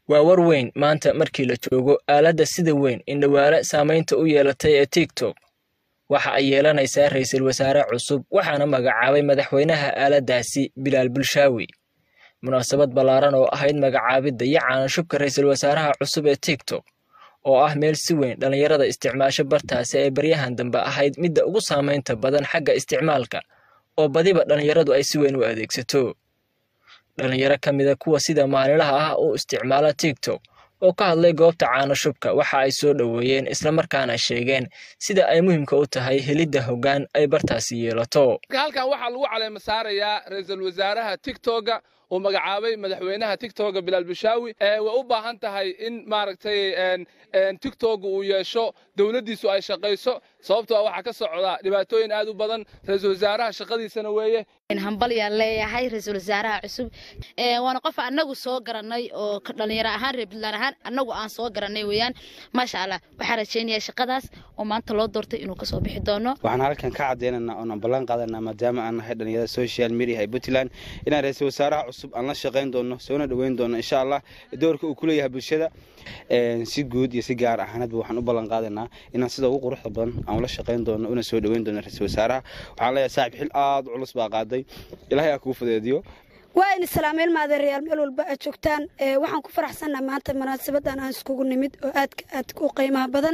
waa war weyn maanta markii la joogo aaladda sida weyn indhawaale saamaynta u yeelatay ee tiktok waxa ay yeelanaysaa ra'iisul wasaare cusub waxaana magacaabay madaxweynaha aaladdaasi bilaal bulshaawi munaasabad ballaaran oo ahayd magacaabidda iyo caanashubka ra'iisul wasaaraha cusub ee tiktok oo ah meel si weyn dhallinyarada isticmaasho bartaasi ay baryahan dambe ahayd midda ugu saamaynta badan xagga isticmaalka oo badiba dhallinyaradu ay si weyn u adeegsato dhallinyaro ka mida kuwa sida maalinlaha ah u isticmaala tiktok oo ka hadlay goobta caanashubka waxa ay soo dhoweeyeen islamarkaana sheegeen sida ay muhiimka u tahay helidda hoggaan ay bartaasi yeelato halkan waxaa lagu caleema saarayaa ra-iisul wasaaraha tiktoga uu magacaabay madaxweynaha tiktoga bilaal bushaawi way u baahan tahay in maaragtay tiktok uu yeesho dowladdiisu ay shaqayso sababtoo waxaa ka socda dhibaatooyin aad u badan ra-iisul wasaaraha shaqadiisana weeye hambalyaan leeyahay ra-iisul wasaaraha cusub waana qof annagu soo garanay oo dhalinyaro ahaan reer puntland ahaan annagu aan soo garanay weeyaan maasha allah waxaan rajaynayaa shaqadaas oo maanta loo doortay inuu kasoo bixi doono waxaan halkan ka cadeynaynaa oonaan ballan qaadanaa maadaama aan nahay dhalinyarada social media ee puntland inaan ra-iisul wasaaraha cusub aan la shaqayn doono soona dhoweyn doono insha allah doorka uu ku leeyahay bulshada si guud iyo si gaar ahaanadba waxaan u ballan qaadaynaa inaan sida ugu quruxda badan aan ula shaqayn doono una soo dhoweyn doono ra-iisul wasaaraha waxaan leeyahay saaxib xil aad u culus baa qaaday ilaahay aa kuu fudeediyo waa in islaameel maadeerayaal meel walba aad joogtaan waxaan ku faraxsannaha maanta munaasabadan aan iskugu nimid oo aadka aadka u qiimaha badan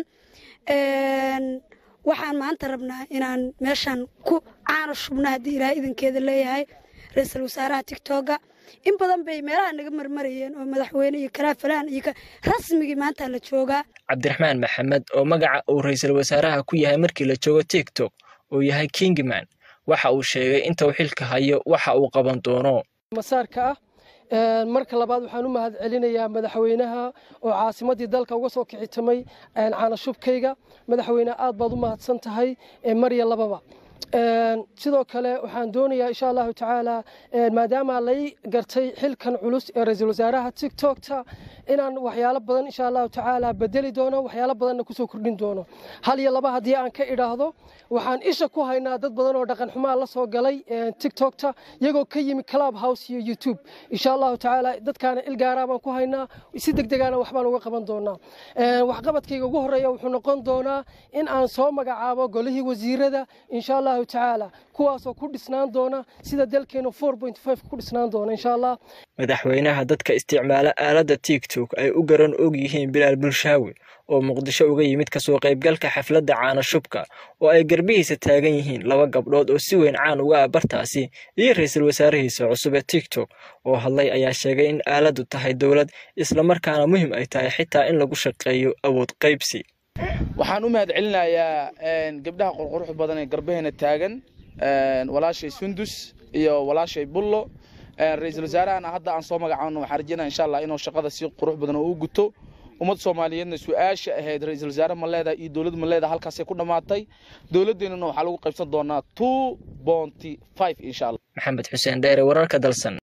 waxaan maanta rabnaa inaan meeshaan ku caano shubna haddii ilaahay idankeeda leeyahay ra-iisul wasaaraha tigtoga in badan bay meelaha naga marmarayeen oo madaxweyne iyo kalaafalaan iyo rasmigii maanta la joogaa cabdiraxmaan maxamed oo magaca uu ra'iisul wasaaraha ku yahay markii la joogo tiktok uu yahay kingman waxa uu sheegay inta uu xilka hayo waxa uu qaban doono masaarka ah marka labaad waxaan u mahad celinayaa madaxweynaha oo caasimadii dalka uga soo kicitamay caanashubkayga madaxweyne aad baad u mahadsan tahay marya lababa sidoo kale waxaan doonayaa insha allahu tacaala maadaama lay gartay xilkan culus ee ra-iisul wasaaraha tiktokta inaan waxyaalo badan insha allahu tacaala bedeli doono waxyaalo badanna kusoo kordhin doono hal iyo laba haddii aan ka idhaahdo waxaan isha ku haynaa dad badan oo dhaqan xumaa la soo galay tiktokta iyagoo ka yimi club house iyo youtube insha allahu tacaala dadkaana ilgaaraa baan ku haynaa si degdegaana waxbaan uga qaban doonaa waxqabadkayga ugu horeeya wuxuu noqon doonaa in aan soo magacaabo golihii wasiirada insha allahu tacaala kuwaasoo ku dhisnaan doona sida dalkeenu ku dhisnaan doona insha allah madaxweynaha dadka isticmaala aaladda tiktok ay u garan og yihiin bilaal bulshaawi oo muqdisho uga yimid kasoo qaybgalka xafladda caanashubka oo ay garbihiisa taagan yihiin laba gabdhood oo si weyn caan uga ah bartaasi iyo ra-iisul wasaarihiisa cusub ee tiktok oo hadlay ayaa sheegay in aaladdu tahay dowlad islamarkaana muhiim ay tahay xitaa in lagu shaqeeyo awood qaybsi waxaan u mahad celinayaa gabdhaha qurqurux badan ee garbaheena taagan walaashay sundus iyo walaashay bullo ra-iisul wasaarahana hadda aan soo magacaano waxaan rajeynaya insha allah inuu shaqada si qurux badan oo u guto ummad soomaaliyeedna su-aasha ahayd ra-iisul wasaare ma leedahay iyo dowlad ma leedahay halkaasay ku dhammaatay dowladdeennana waxaa lagu qaybsan doonaa two bonty five insha allah maxamed xuseen dheere wararka dalsan